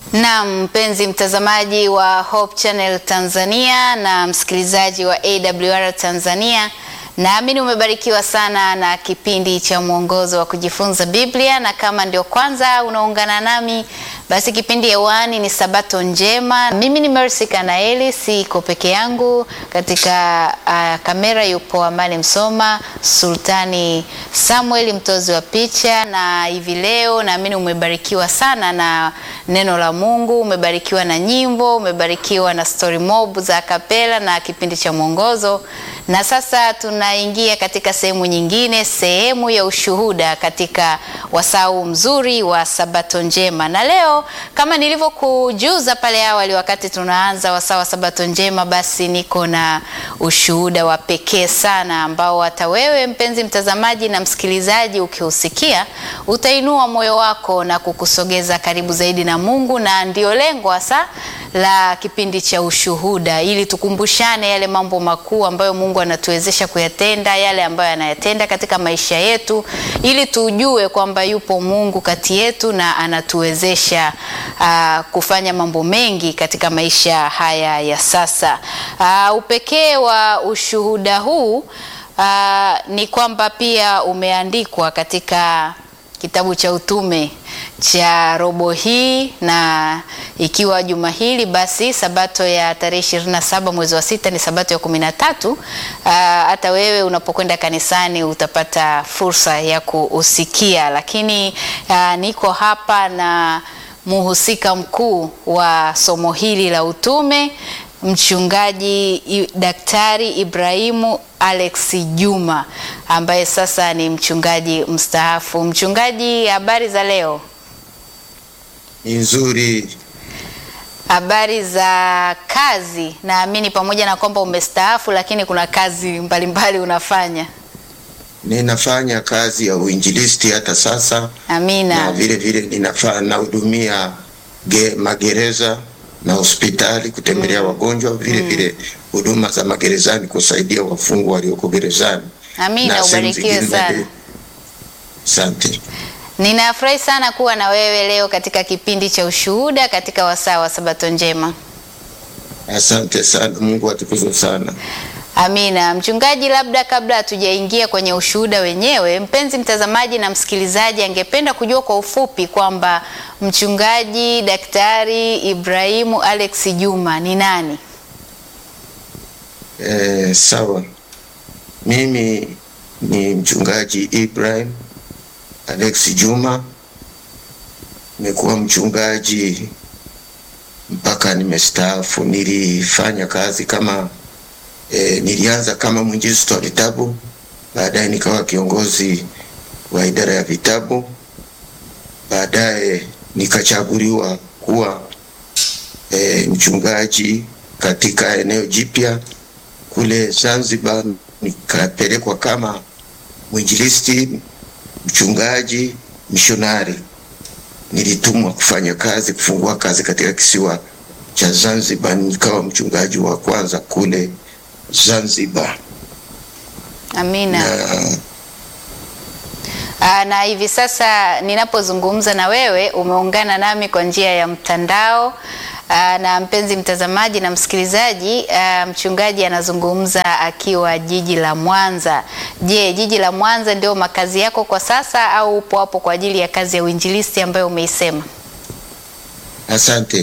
Na mpenzi mtazamaji wa Hope Channel Tanzania na msikilizaji wa AWR Tanzania, naamini umebarikiwa sana na kipindi cha mwongozo wa kujifunza Biblia, na kama ndio kwanza unaungana nami, basi kipindi hewani ni Sabato Njema. Mimi ni Mercy Kanaeli, siko peke yangu katika uh, kamera yupo Amani Msoma, Sultani Samuel mtozi wa picha, na hivi leo naamini umebarikiwa sana na neno la Mungu, umebarikiwa na nyimbo, umebarikiwa na story mob za kapela na kipindi cha mwongozo. Na sasa tunaingia katika sehemu nyingine, sehemu ya ushuhuda katika wasau mzuri wa Sabato Njema. Na leo kama nilivyokujuza pale awali wakati tunaanza wasaa wa Sabato Njema, basi niko na ushuhuda wa pekee sana ambao hata wewe mpenzi mtazamaji na msikilizaji ukiusikia utainua moyo wako na kukusogeza karibu zaidi na Mungu, na ndio lengo hasa la kipindi cha ushuhuda, ili tukumbushane yale mambo makuu ambayo Mungu anatuwezesha kuyatenda, yale ambayo anayatenda katika maisha yetu, ili tujue kwamba yupo Mungu kati yetu na anatuwezesha uh, kufanya mambo mengi katika maisha haya ya sasa. Uh, upekee wa ushuhuda huu uh, ni kwamba pia umeandikwa katika kitabu cha utume cha robo hii na ikiwa juma hili basi sabato ya tarehe ishirini na saba mwezi wa sita ni sabato ya kumi na tatu. Hata wewe unapokwenda kanisani utapata fursa ya kuusikia, lakini aa, niko hapa na muhusika mkuu wa somo hili la utume Mchungaji Daktari Ibrahimu Alex Juma ambaye sasa ni mchungaji mstaafu. Mchungaji, habari za leo? Ni nzuri. Habari za kazi? Naamini pamoja na kwamba umestaafu, lakini kuna kazi mbalimbali mbali unafanya. Ninafanya kazi ya uinjilisti hata sasa. Amina. Na vile vile ninafanya nahudumia magereza na hospitali kutembelea wagonjwa, vile vile huduma za magerezani kusaidia wafungwa walioko gerezani. Amina, ubarikiwe sana. Asante. Ninafurahi sana kuwa na wewe leo katika kipindi cha ushuhuda katika wasaa wa Sabato Njema. Asante sana, Mungu atukuzwe sana. Amina. Mchungaji, labda kabla hatujaingia kwenye ushuhuda wenyewe, mpenzi mtazamaji na msikilizaji angependa kujua kwa ufupi kwamba mchungaji Daktari Ibrahimu Alex Juma ni nani? Eh, sawa. Mimi ni mchungaji Ibrahim Alex Juma. Nimekuwa mchungaji mpaka nimestaafu. Nilifanya kazi kama E, nilianza kama mwinjilisti wa vitabu, baadaye nikawa kiongozi wa idara ya vitabu, baadaye nikachaguliwa kuwa e, mchungaji katika eneo jipya kule Zanzibar. Nikapelekwa kama mwinjilisti, mchungaji, mishonari. Nilitumwa kufanya kazi, kufungua kazi katika kisiwa cha Zanzibar, nikawa mchungaji wa kwanza kule Zanzibar. Amina. Na, Aa, na hivi sasa ninapozungumza na wewe umeungana nami kwa njia ya mtandao. Aa, na mpenzi mtazamaji na msikilizaji, aa, mchungaji anazungumza akiwa jiji la Mwanza. Je, jiji la Mwanza ndio makazi yako kwa sasa au upo hapo kwa ajili ya kazi ya uinjilisti ambayo umeisema? asante.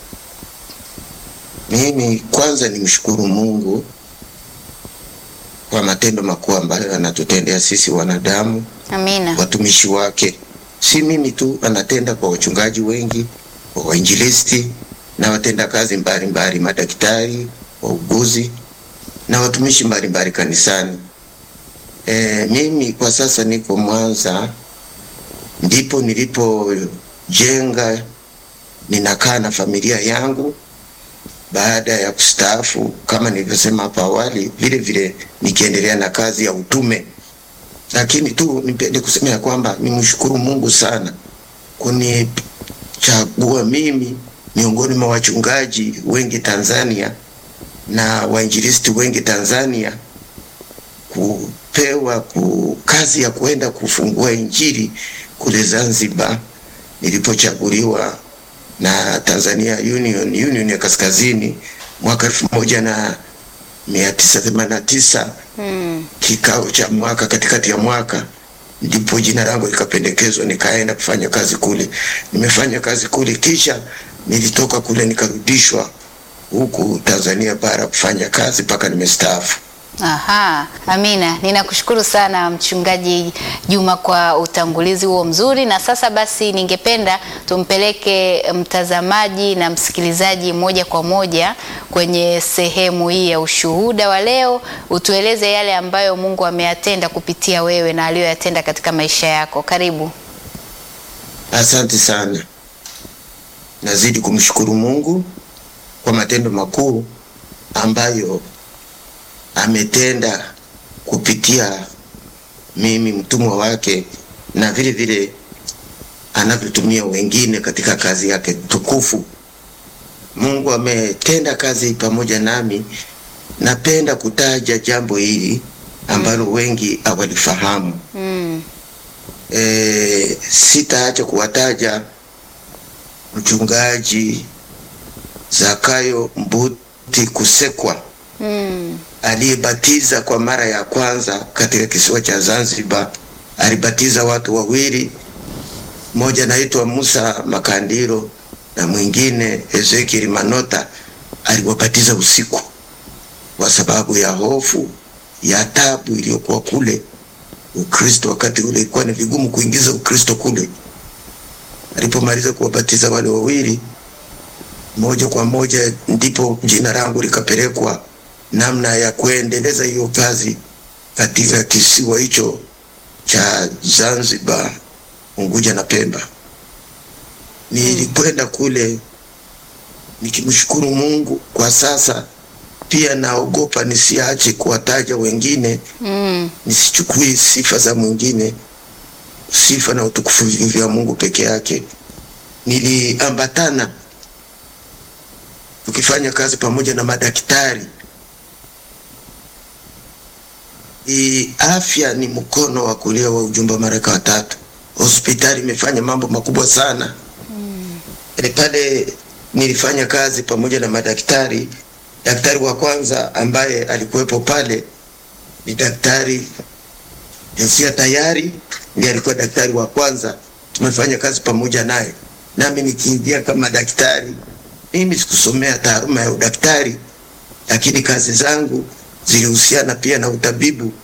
Mimi kwanza nimshukuru Mungu kwa matendo makuu ambayo anatutendea sisi wanadamu, Amina. watumishi wake. Si mimi tu, anatenda kwa wachungaji wengi, kwa wainjilisti na watenda kazi mbalimbali, madaktari, wauguzi na watumishi mbalimbali kanisani. E, mimi kwa sasa niko Mwanza, ndipo nilipojenga, ninakaa na familia yangu baada ya kustaafu kama nilivyosema hapo awali, vile vile nikiendelea na kazi ya utume. Lakini tu nipende kusema ya kwamba nimshukuru Mungu sana kunichagua mimi miongoni mwa wachungaji wengi Tanzania na wainjilisti wengi Tanzania kupewa ku kazi ya kuenda kufungua injili kule Zanzibar nilipochaguliwa na Tanzania Union, Union ya Kaskazini mwaka elfu moja na mia tisa themanini na tisa Mm. kikao cha mwaka katikati ya mwaka ndipo jina langu likapendekezwa nikaenda kufanya kazi kule. Nimefanya kazi kule, kisha nilitoka kule nikarudishwa huku Tanzania bara kufanya kazi mpaka nimestaafu. Aha, Amina, ninakushukuru sana Mchungaji Juma kwa utangulizi huo mzuri, na sasa basi ningependa tumpeleke mtazamaji na msikilizaji moja kwa moja kwenye sehemu hii ya ushuhuda wa leo. Utueleze yale ambayo Mungu ameyatenda kupitia wewe na aliyoyatenda katika maisha yako. Karibu. Asante sana. Nazidi kumshukuru Mungu kwa matendo makuu ambayo ametenda kupitia mimi mtumwa wake, na vile vile anavyotumia wengine katika kazi yake tukufu. Mungu ametenda kazi pamoja nami. Napenda kutaja jambo hili ambalo wengi hawalifahamu. Mm. E, sitaacha kuwataja mchungaji Zakayo Mbuti Kusekwa Mm. aliyebatiza kwa mara ya kwanza katika kisiwa cha Zanzibar. Alibatiza watu wawili, mmoja anaitwa Musa Makandiro na mwingine Ezekiel Manota. Aliwabatiza usiku kwa sababu ya hofu ya tabu iliyokuwa kule Ukristo. Wakati ule ilikuwa ni vigumu kuingiza Ukristo kule. Alipomaliza kuwabatiza wale wawili, moja kwa moja ndipo jina langu likapelekwa namna ya kuendeleza hiyo kazi katika kisiwa hicho cha Zanzibar, Unguja na Pemba. Nilikwenda kule nikimshukuru Mungu. Kwa sasa pia naogopa nisiache kuwataja wengine, Mm. nisichukui sifa za mwingine. Sifa na utukufu ni vya Mungu peke yake. Niliambatana tukifanya kazi pamoja na madaktari I, afya ni mkono wa kulia wa ujumbe wa Malaika watatu. Hospitali imefanya mambo makubwa sana mm. E, pale nilifanya kazi pamoja na madaktari. Daktari wa kwanza ambaye alikuwepo pale ni daktari Josia Tayari, ndiye alikuwa daktari wa kwanza. Tumefanya kazi pamoja naye, nami nikiingia kama daktari. Mimi sikusomea taaluma ya udaktari, lakini kazi zangu zilihusiana pia na utabibu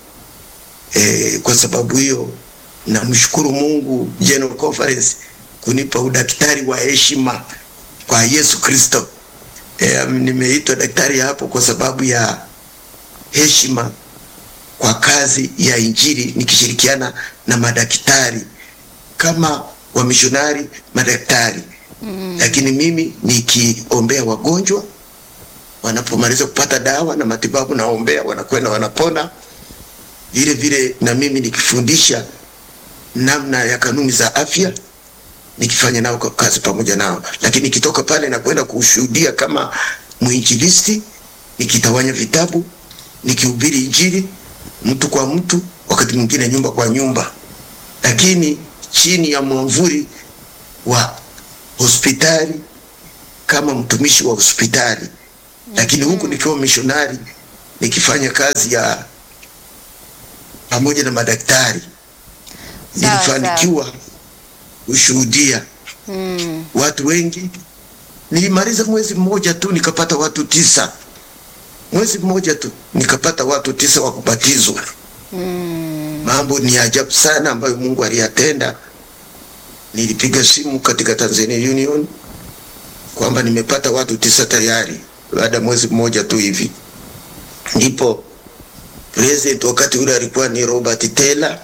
e, kwa sababu hiyo namshukuru Mungu General Conference kunipa udaktari wa heshima kwa Yesu Kristo. E, nimeitwa daktari hapo kwa sababu ya heshima kwa kazi ya Injili nikishirikiana na madaktari kama wamishonari madaktari mm. Lakini mimi nikiombea wagonjwa wanapomaliza kupata dawa na matibabu, naombea wanakwenda wanapona. Vile vile na mimi nikifundisha namna ya kanuni za afya, nikifanya nao kazi pamoja nao, lakini nikitoka pale na kwenda kushuhudia kama mwinjilisti, nikitawanya vitabu, nikihubiri Injili mtu kwa mtu, wakati mwingine nyumba kwa nyumba, lakini chini ya mwamvuli wa hospitali kama mtumishi wa hospitali lakini huku nikiwa mishonari nikifanya kazi ya pamoja na madaktari Sawa, nilifanikiwa kushuhudia Mm. watu wengi. Nilimaliza mwezi mmoja tu nikapata watu tisa, mwezi mmoja tu nikapata watu tisa wa kubatizwa. Mm. Mambo ni ajabu sana ambayo Mungu aliyatenda. Nilipiga simu katika Tanzania Union kwamba nimepata watu tisa tayari baada ya mwezi mmoja tu hivi. Ndipo president wakati ule alikuwa ni Robert Taylor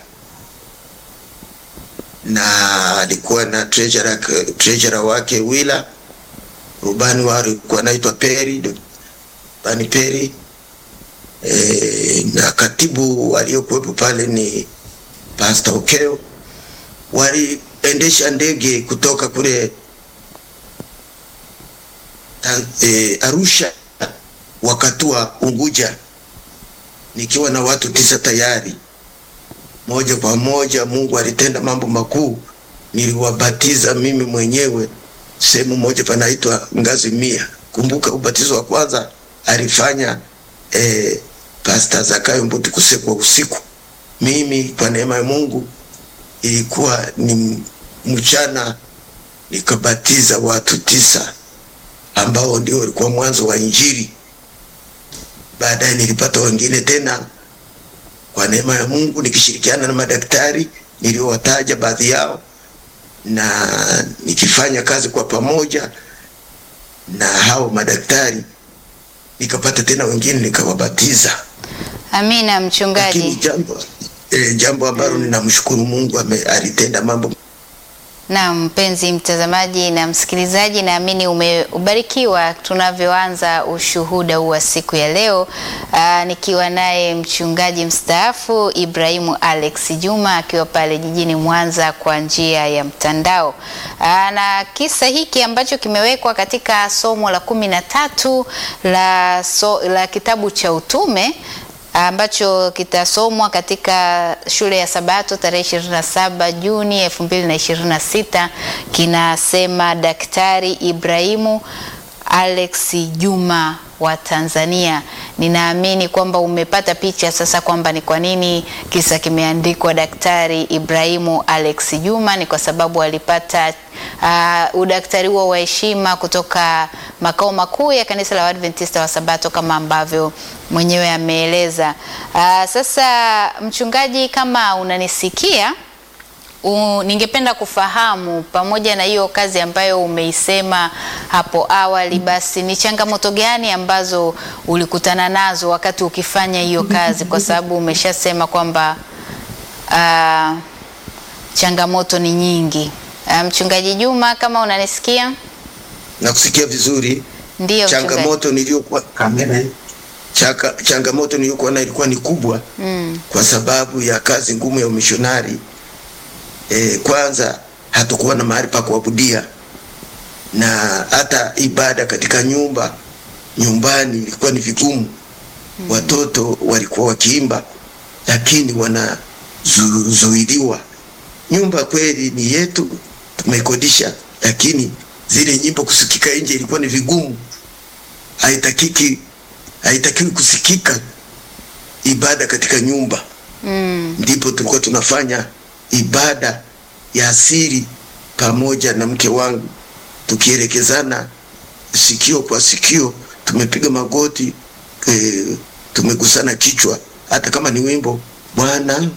na alikuwa na treasurer, treasurer wake Willa, rubani wao alikuwa anaitwa Perry, Bani Perry e, na katibu waliokuwepo pale ni Pastor Okeo. Waliendesha ndege kutoka kule ta, e, Arusha wakatua Unguja nikiwa na watu tisa tayari. Moja kwa moja Mungu alitenda mambo makuu, niliwabatiza mimi mwenyewe sehemu moja panaitwa Ngazi Mia. Kumbuka ubatizo wa kwanza alifanya eh, Pastor Zakayo Mbuti Kusekwa usiku. Mimi kwa neema ya Mungu ilikuwa ni mchana, nikabatiza watu tisa ambao ndio walikuwa mwanzo wa Injili. Baadaye nilipata wengine tena kwa neema ya Mungu nikishirikiana na madaktari niliowataja baadhi yao, na nikifanya kazi kwa pamoja na hao madaktari, nikapata tena wengine nikawabatiza. Amina Lakini mchungaji. jambo eh, jambo ambalo ninamshukuru Mungu ame, alitenda mambo Na mpenzi mtazamaji na msikilizaji, naamini umebarikiwa tunavyoanza ushuhuda huu wa siku ya leo, aa, nikiwa naye mchungaji mstaafu Ibrahimu Alex Juma akiwa pale jijini Mwanza kwa njia ya mtandao. Aa, na kisa hiki ambacho kimewekwa katika somo la kumi na tatu la, so, la kitabu cha utume ambacho kitasomwa katika shule ya Sabato tarehe 27 Juni 2026 kinasema Daktari Ibrahimu Alex Juma wa Tanzania. Ninaamini kwamba umepata picha sasa kwamba ni kwa nini kisa kimeandikwa Daktari Ibrahimu Alex Juma. Ni kwa sababu alipata uh, udaktari huo wa heshima kutoka makao makuu ya kanisa la Waadventista wa Sabato kama ambavyo mwenyewe ameeleza. Uh, sasa mchungaji, kama unanisikia U, ningependa kufahamu pamoja na hiyo kazi ambayo umeisema hapo awali, basi ni changamoto gani ambazo ulikutana nazo wakati ukifanya hiyo kazi, kwa sababu umeshasema kwamba uh, changamoto ni nyingi. Uh, mchungaji Juma, kama unanisikia? na kusikia vizuri. Ndiyo mchungaji. Changamoto niliyokuwa chaka, changamoto niliyokuwa na ilikuwa ni kubwa Mm, kwa sababu ya kazi ngumu ya umishonari. E, kwanza hatukuwa na mahali pa kuabudia na hata ibada katika nyumba nyumbani ilikuwa ni vigumu. Watoto walikuwa wakiimba lakini wanazuiliwa. Nyumba kweli ni yetu, tumeikodisha, lakini zile nyimbo kusikika nje ilikuwa ni vigumu. Haitakiki, haitakiwi kusikika ibada katika nyumba mm, ndipo tulikuwa tunafanya ibada ya siri pamoja na mke wangu, tukielekezana sikio kwa sikio, tumepiga magoti e, tumegusana kichwa. Hata kama ni wimbo Bwana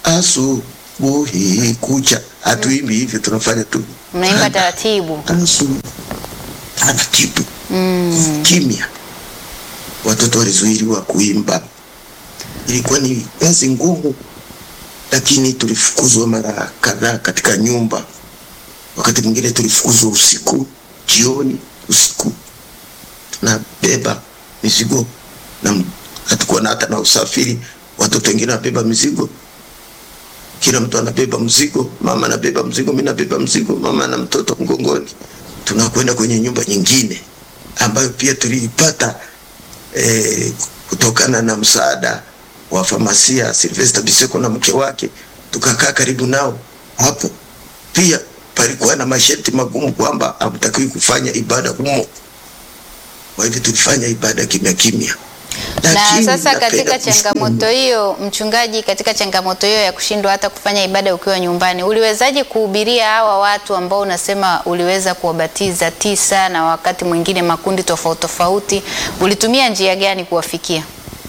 asubuhi kucha, hatuimbi hivyo, tunafanya tu mnaimba taratibu. asubuhi taratibu, Mm, kimya. Watoto walizuiliwa kuimba, ilikuwa ni kazi ngumu, lakini tulifukuzwa mara kadhaa katika nyumba. Wakati mwingine tulifukuzwa usiku, jioni, usiku, tunabeba mizigo na m- hatukuwa na hata na usafiri. Watoto wengine wanabeba mizigo, kila mtu anabeba mzigo, mama anabeba mzigo, mimi nabeba mzigo, mama na mtoto mgongoni, tunakwenda kwenye nyumba nyingine ambayo pia tuliipata eh, kutokana na msaada wa famasia Sylvester Biseko na mke wake, tukakaa karibu nao hapo. Pia palikuwa na masharti magumu kwamba hamtakiwi kufanya ibada humo, kwa hivyo tulifanya ibada kimya kimya. na Lakini sasa napenda katika kushukuru changamoto hiyo mchungaji, katika changamoto hiyo ya kushindwa hata kufanya ibada ukiwa nyumbani, uliwezaje kuhubiria hawa watu ambao unasema uliweza kuwabatiza tisa na wakati mwingine makundi tofauti tofauti? Ulitumia njia gani kuwafikia?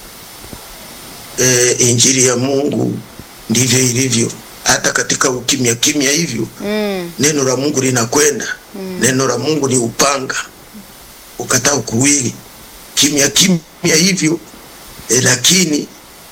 e, injili ya Mungu ndivyo ilivyo, hata katika ukimya kimya hivyo Mm, neno la Mungu linakwenda. Neno la Mungu ni upanga ukatao kuwili, kimya kimya hivyo e, lakini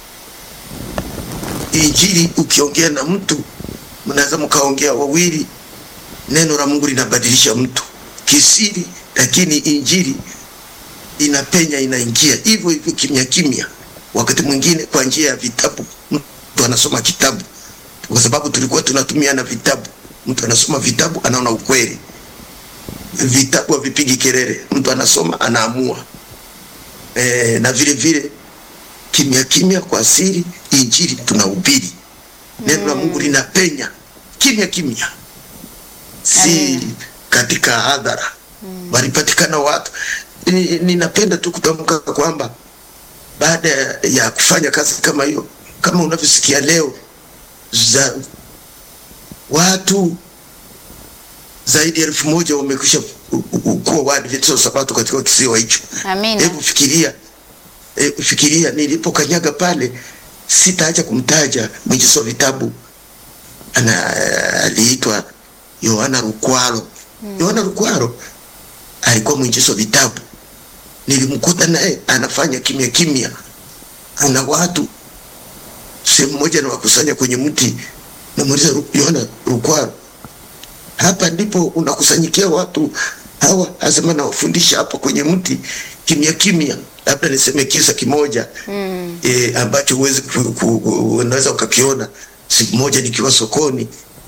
injili ukiongea na mtu, mnaweza mkaongea wawili, neno la Mungu linabadilisha mtu kisiri, lakini injili inapenya inaingia hivyo hivyo kimya kimya. Wakati mwingine kwa njia ya vitabu, mtu anasoma kitabu, kwa sababu tulikuwa tunatumia na vitabu. Mtu anasoma vitabu, anaona ukweli. Vitabu havipigi kelele, mtu anasoma anaamua. E, na vile vile kimya kimya kwa siri, injili tunahubiri, neno la Mungu linapenya kimya kimya, si Amen. katika hadhara walipatikana watu. Ni- Ninapenda tu kutamka kwamba baada ya kufanya kazi kama hiyo, kama unavyosikia leo za watu zaidi ya elfu moja wamekwisha u- u- kuwa Waadventista wa Sabato katika kisiwa hicho. Amina. Hebu fikiria, e, fikiria nilipokanyaga pale, sitaacha kumtaja mwigizo wa vitabu ana aliitwa Yohana Rukwaro. Yohana Rukwaro alikuwa mwigizo wa vitabu, nilimkuta naye anafanya kimya kimya, kuna watu sehemu moja na wakusanya kwenye mti, namuuliza Ru- Yohana Rukwaro, hapa ndipo unakusanyikia watu hawa? Asema nawafundisha hapa kwenye mti kimya kimya. Labda niseme kisa kimoja Mm. e, ambacho huwezi ku- ku- ku- unaweza ukakiona. Siku moja nikiwa sokoni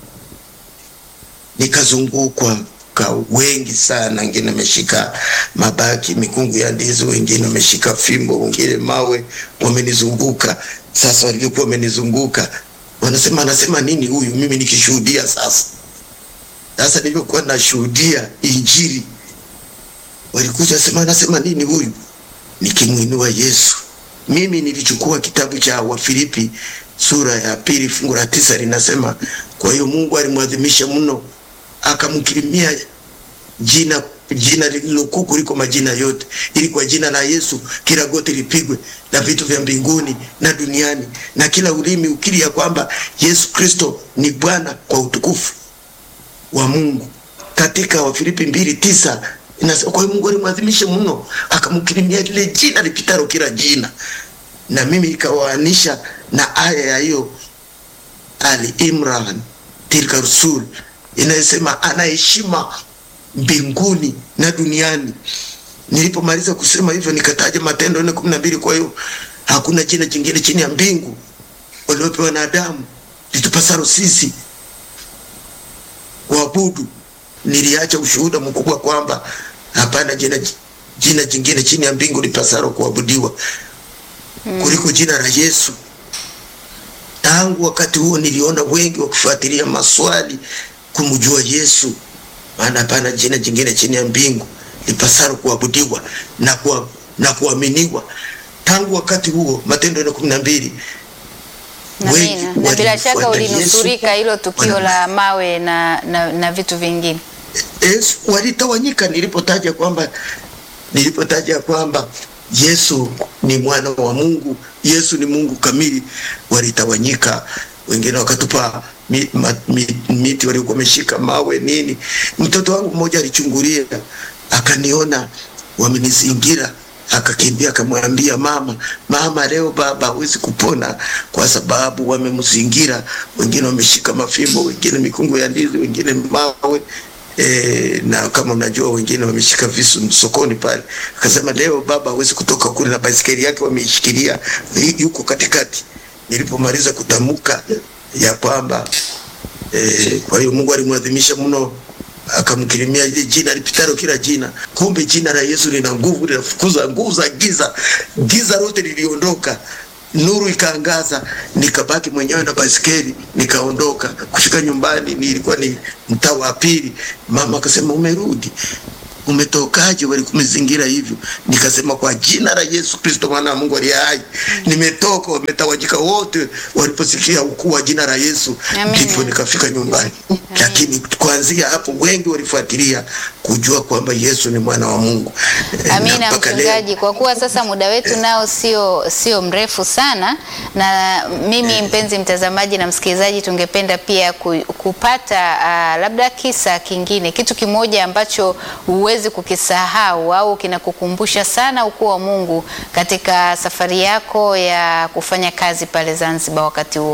nikazungukwa ka wengi sana, wengine wameshika mabaki mikungu ya ndizi, wengine wameshika fimbo, wengine mawe, wamenizunguka. Sasa walivyokuwa wamenizunguka, wanasema anasema nini huyu? Mimi nikishuhudia sasa sasa nilivyokuwa nashuhudia Injili, walikuja sema, anasema nini huyu? Nikimwinua Yesu. Mimi nilichukua kitabu cha Wafilipi sura ya pili fungu la tisa linasema, kwa hiyo Mungu alimwadhimisha mno akamkirimia jina jina lililokuu kuliko majina yote, ili kwa jina la Yesu kila goti lipigwe, la vitu vya mbinguni na duniani, na kila ulimi ukiri ya kwamba Yesu Kristo ni Bwana, kwa utukufu wa Mungu. Katika Wafilipi mbili tisa inasema kwa hiyo Mungu alimwadhimisha mno akamkirimia lile jina lipitalo kila jina, na mimi ikawaanisha na aya ya hiyo Ali Imran tilka rusul inayosema ana heshima mbinguni na duniani. Nilipomaliza kusema hivyo, nikataja Matendo nne kumi na mbili. Kwa hiyo hakuna jina jingine chini ya mbingu waliopewa wanadamu litupasalo sisi kuabudu. Niliacha ushuhuda mkubwa kwamba hapana jina, jina jingine chini ya mbingu lipasalo kuabudiwa kuliko jina la Yesu. Tangu wakati huo niliona wengi wakifuatilia maswali kumjua Yesu, maana hapana jina jingine chini ya mbingu lipasalo kuabudiwa na, kuwa, na kuaminiwa. Tangu wakati huo Matendo ya kumi na mbili wengi Amina. Na bila shaka walimfuata Yesu. ulinusurika hilo tukio Wana- la mawe na, na, na vitu vingine. Yesu walitawanyika nilipotaja kwamba nilipotaja kwamba Yesu ni mwana wa Mungu, Yesu ni Mungu kamili, walitawanyika. Wengine wakatupa mi, ma, mi, miti waliokuwa wameshika mawe nini. Mtoto wangu mmoja alichungulia akaniona wamenizingira, akakimbia akamwambia mama, mama, leo baba hawezi kupona kwa sababu wamemzingira. Wengine wameshika mafimbo, wengine mikungu ya ndizi, wengine mawe E, na kama unajua wengine wameshika visu sokoni pale. Akasema leo baba hawezi kutoka kule na baisikeli yake wameishikilia, yu- yuko katikati. Nilipomaliza kutamka ya kwamba e, kwa hiyo Mungu alimwadhimisha mno akamkirimia ile jina lipitalo kila jina. Kumbe jina la Yesu lina nguvu, linafukuza nguvu za giza. Giza lote liliondoka, nuru ikaangaza, nikabaki mwenyewe na baisikeli, nikaondoka. Kufika nyumbani, nilikuwa ni mtaa wa pili. Mama akasema umerudi, umetokaje? Walikumizingira hivyo. Nikasema kwa jina la Yesu Kristo mwana wa Mungu aliye hai, nimetoka. Wametawanyika wote waliposikia ukuu wa jina la Yesu, Amina. ndipo nikafika nyumbani. Lakini kuanzia hapo wengi walifuatilia kujua kwamba Yesu ni mwana wa Mungu. Eh, na Amina mpaka leo- mchungaji, kwa kuwa sasa muda wetu nao sio sio mrefu sana, na mimi mpenzi mtazamaji na msikilizaji, tungependa pia ku- kupata uh, labda kisa kingine, kitu kimoja ambacho huwezi kukisahau au kinakukumbusha sana ukuu wa Mungu katika safari yako ya kufanya kazi pale Zanzibar wakati huo.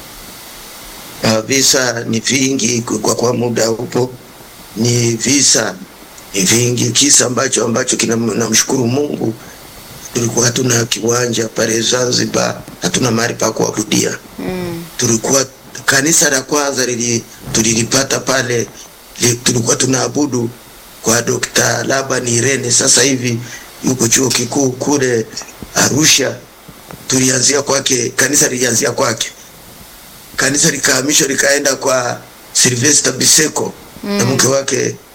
Uh, visa ni vingi kwa, kwa muda upo, ni visa ni vingi. Kisa ambacho ambacho kina namshukuru Mungu, tulikuwa hatuna kiwanja pale Zanzibar, hatuna mahali pa kuabudia Mm. tulikuwa kanisa la kwanza lili, tulilipata pale li, tulikuwa tunaabudu kwa Dr. Laban Irene, sasa hivi yuko chuo kikuu kule Arusha. Tulianzia kwake, kanisa lilianzia kwake, kanisa likahamishwa likaenda kwa Sylvester Biseko na mke wake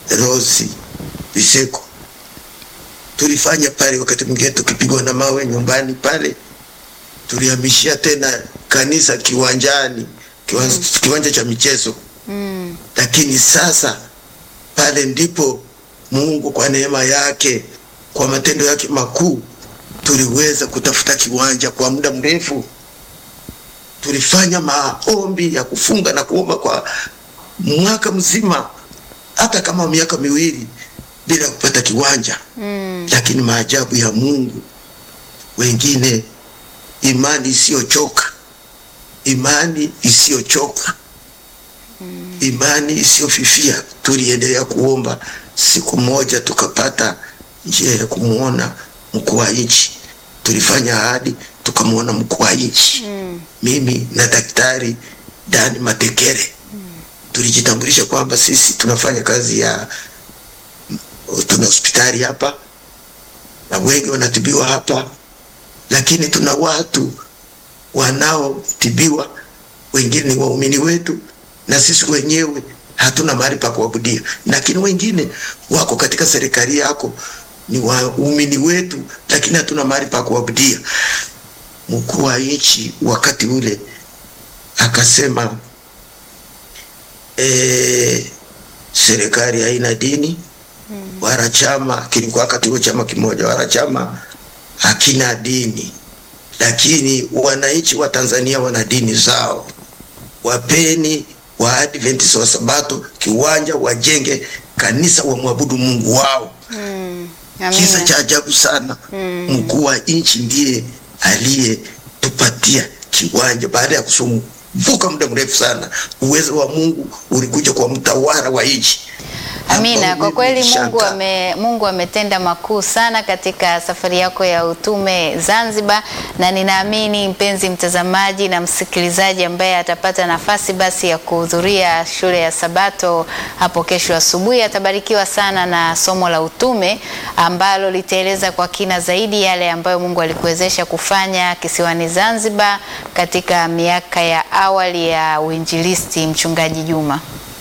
Rosi Biseko tulifanya pale, wakati mwingine tukipigwa na mawe nyumbani pale, tulihamishia tena kanisa kiwanjani, kiwanja, kiwanja cha michezo Mm. lakini sasa pale ndipo Mungu kwa neema yake, kwa matendo yake makuu, tuliweza kutafuta kiwanja kwa muda mrefu. Tulifanya maombi ya kufunga na kuomba kwa mwaka mzima, hata kama miaka miwili bila kupata kiwanja. Mm. Lakini maajabu ya Mungu, wengine imani isiyochoka, imani isiyochoka imani isiyofifia. Tuliendelea kuomba, siku moja tukapata njia ya kumwona mkuu wa nchi. Tulifanya ahadi, tukamwona mkuu wa nchi Mm. mimi na daktari Dani Matekere tulijitambulisha kwamba sisi tunafanya kazi ya tuna hospitali hapa na wengi wanatibiwa hapa, lakini tuna watu wanaotibiwa, wengine ni waumini wetu, na sisi wenyewe hatuna mahali pa kuabudia, lakini wengine wako katika serikali yako, ni waumini wetu, lakini hatuna mahali pa kuabudia. Mkuu wa nchi wakati ule akasema eh, serikali haina dini wala chama, kilikuwa wakati huo chama kimoja, wala chama hakina dini, lakini wananchi wa Tanzania wana dini zao. Wapeni Waadventista wa Sabato kiwanja, wajenge kanisa, wamwabudu Mungu wao. Mm. Kisa Amina. cha ajabu sana, Mm. mkuu wa nchi ndiye aliyetupatia kiwanja baada ya kusumbuka muda mrefu sana. Uwezo wa Mungu ulikuja kwa mtawala wa nchi. Amina, Hapo kwa kweli Mungu nilishangaa. ame, Mungu ametenda makuu sana katika safari yako ya utume Zanzibar, na ninaamini mpenzi mtazamaji na msikilizaji ambaye atapata nafasi basi ya kuhudhuria shule ya Sabato hapo kesho asubuhi atabarikiwa sana na somo la utume ambalo litaeleza kwa kina zaidi yale ambayo Mungu alikuwezesha kufanya kisiwani Zanzibar katika miaka ya awali ya uinjilisti, mchungaji Juma.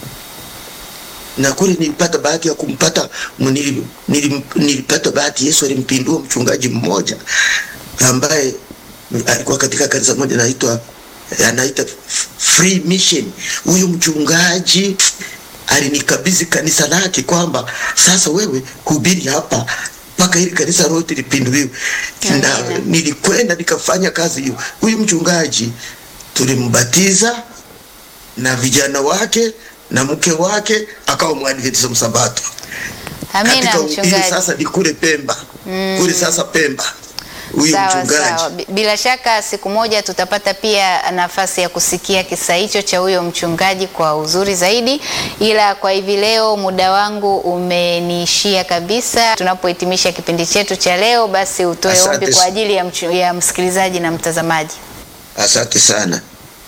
na kule nilipata bahati ya kumpata nili- nili- nilipata bahati, Yesu alimpindua mchungaji mmoja ambaye alikuwa katika kanisa moja anaitwa anaita Free Mission. Huyu mchungaji alinikabidhi kanisa lake kwamba sasa wewe hubiri hapa mpaka hili kanisa lote lipinduliwe, na Amina. nilikwenda nikafanya kazi hiyo. Huyu mchungaji tulimbatiza na vijana wake na mke wake akawa mwadventista msabato Amina, katika ili mchungaji. sasa ni kule Pemba kule sasa Pemba huyu Sawa, mchungaji sawa. Bi- Bila shaka siku moja tutapata pia nafasi ya kusikia kisa hicho cha huyo mchungaji kwa uzuri zaidi, ila kwa hivi leo muda wangu umeniishia kabisa. Tunapohitimisha kipindi chetu cha leo, basi utoe Asante ombi kwa sa- ajili ya, mchu, ya msikilizaji na mtazamaji. Asante sana.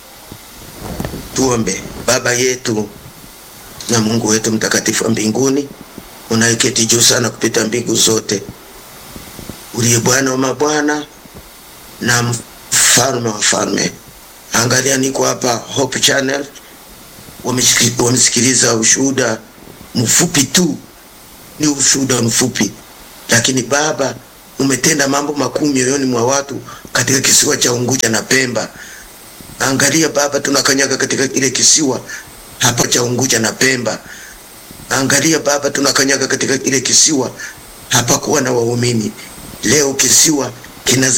Tuombe. Baba yetu na Mungu wetu mtakatifu wa mbinguni, unayeketi juu sana kupita mbingu zote, uliye Bwana wa mabwana na mfalme wa falme. Angalia, niko hapa Hope Channel, wamesiki- wamesikiliza ushuhuda mfupi tu, ni ushuhuda mfupi, lakini Baba umetenda mambo makuu mioyoni mwa watu katika kisiwa cha Unguja na Pemba. Angalia Baba, tunakanyaga katika kile kisiwa hapa cha Unguja na Pemba. Angalia Baba, tunakanyaga katika kile kisiwa hapa kuwa na waumini. Leo kisiwa kina